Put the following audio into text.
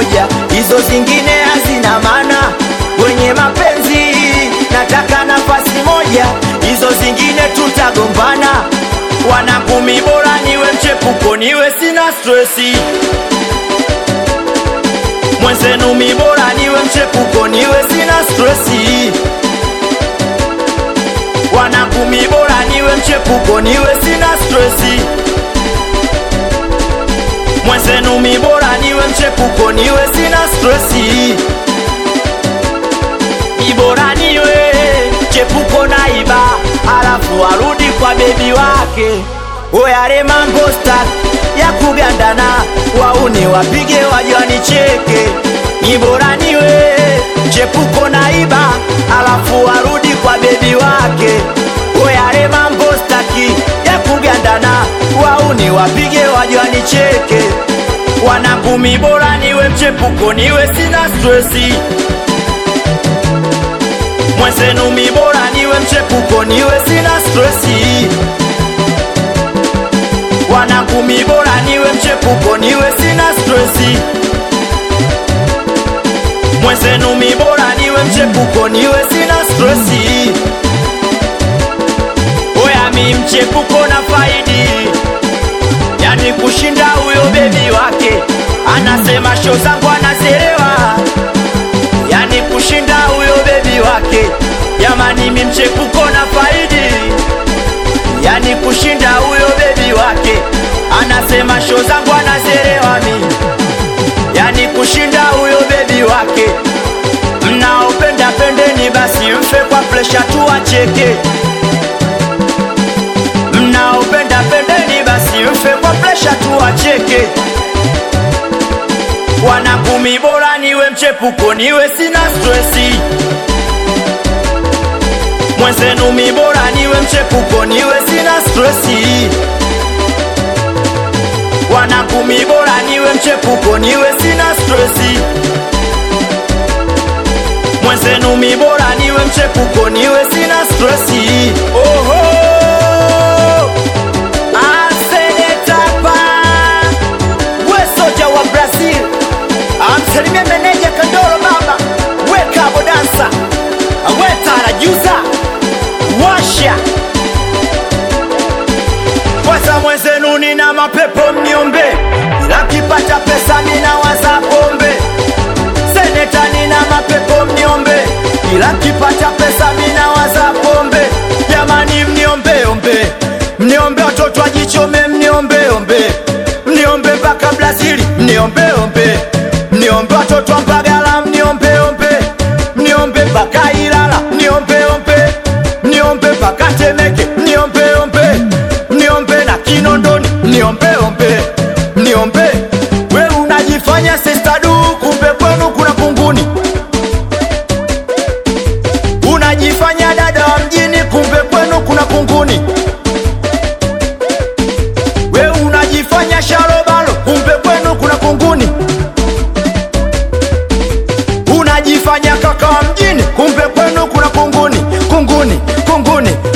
moja, hizo zingine hazina maana. Kwenye mapenzi nataka nafasi moja, hizo zingine tutagombana. Wanakumi bora niwe mchepuko, niwe sina stresi. Mwenzenu mi bora niwe mchepuko, niwe sina stresi. Wanakumi bora niwe mchepuko, niwe sina stresi. Mwenzenu mi bora niwe mchepuko, niwe sina stresi. Ibora niwe chepuko na iba, alafu arudi kwa bebi wake. Oyare mambo stak ya kugandana, wauni wapige waje wanicheke. Ibora niwe chepuko na iba, alafu arudi kwa bebi wake. Oyare mambo staki ya kugandana, wauni wapige waje wanicheke. Wanakumi bora niwe mchepuko, niwe sina stresi mwenzenu mi bora niwe mchepuko niwe sina stresi wanangu mi bora niwe mchepuko niwe sina stresi mwenzenu mi bora niwe mchepuko niwe sina stresi oya mi mchepuko na faidi yani kushinda huyo bebi wake anasema sho zangu anazerewa yani kushinda huyo bebi wake jamani mi mchepuko na faidi yani kushinda huyo bebi wake anasema sho zangu anazerewa mi yani kushinda huyo bebi wake mnaopenda pendeni basi mfe kwa presha tu acheke mnaopenda pendeni basi mfe kwa presha tu acheke wanakumi bora niwe mchepuko niwe sina stresi mwenzenu mi bora niwe mchepuko niwe sina stresi wanakumi bora niwe mchepuko niwe sina stresi mwenzenu mi bora niwe mchepuko niwe sina stresi oho asenetapa we soja wa brazil amsalimie meneja kandoro baba we kabo dansa we tarajuza washa kwanza mwenzenu nina mapepo mniombe nakipata pesa ninawaza pombe seneta nina mapepo mniombe ila kipata pesa ninawaza pombe jamani mniombeombe mniombe watoto ajichome mniombeombe mniombe mpaka brazili mniombeombe mniombe watoto wa mbagala mniombeombe mniombe mpaka ilala mniombeombe mniombe mpaka temeke mniombeombe mniombe na kinondoni mniombeombe mniombe we unajifanya sestadu kumbe kwenu kuna kunguni unajifanya dada wa mjini kumbe kwenu kuna kunguni we unajifanya sharobalo kumbe kwenu kuna kunguni unajifanya kaka wa mjini kumbe kwenu kuna kunguni kunguni kunguni